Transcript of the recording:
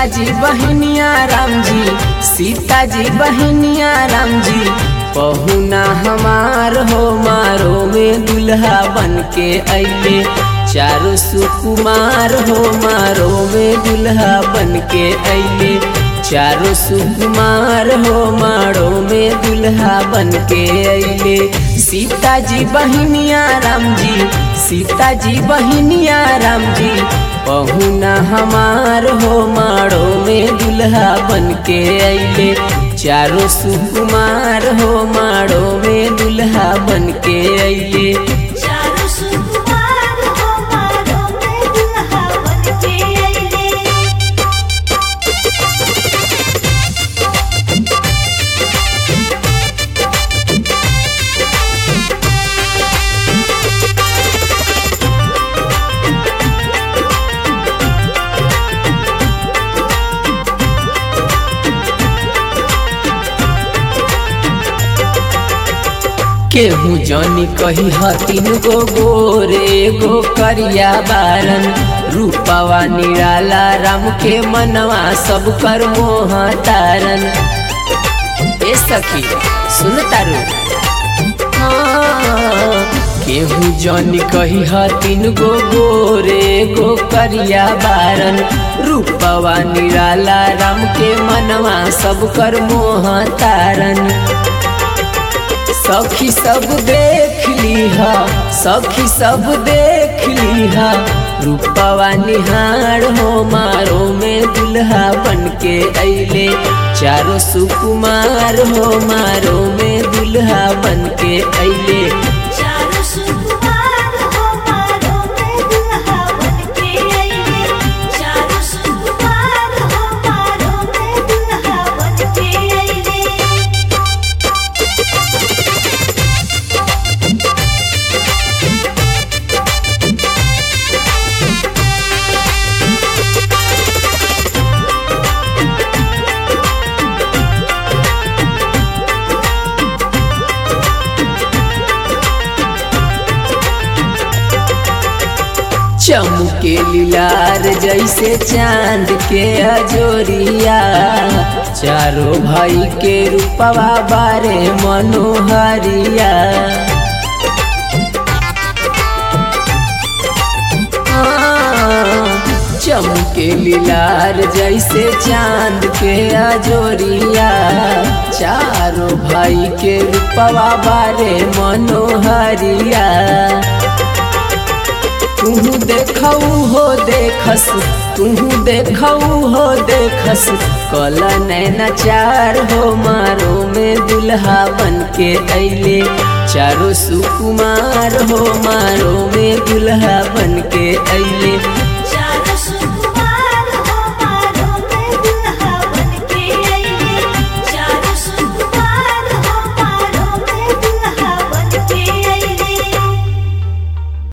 जी बहनिया राम जी सीता जी बहनिया राम जी पहुना हमार हो मारो में दुल्हा बन के अइले चारों सुकुमार हो मारो में दुल्हा बन के अइले चारों सुकुमार हो मारो में दुल्हा बन के अइले सीता जी बहनिया राम जी सीता जी बहनिया राम जी पहुना हमार हो मारो में दुल्हा बन के अइले चारों सुकुमार हो मारो में दुल्हा बन के अइले चारों सुकुमार हो मारो में दुल्हा बन के अइले केहू जनी कही हतीन गो गोरे गो करिया बारन रूपवा निराला राम के मनवा सब कर मोह तारन ए सखी सुन तारू हाँ, केहू जनी कही हतीन गो गोरे गो करिया बारन रूपवा निराला राम के मनवा सब कर मोह तारन सखी सब देख लीहा सखी सब देख लीहा रूपवा निहार हो मारो में दुल्हा बन के अइले चारों सुकुमार हो मारो में दुल्हा बन के अइले चारों सुकुमार हो मारो में दुल्हा बन के अइले चारों सुकुमार हो मारो में दुल्हा बन के अइले चमके लीलार जैसे चांद के अजोरिया चारों भाई के रूपवा बारे मनोहरिया चमके लीलार जैसे चांद के अजोरिया चारों भाई के रूपवा बारे मनोहरिया तुहू देखऊ हो देखस तुहू देखऊ हो देखस कल नैना चार हो मारो में दुल्हा बन के अइले चारों सुकुमार हो मारो में दुल्हा बन के अइले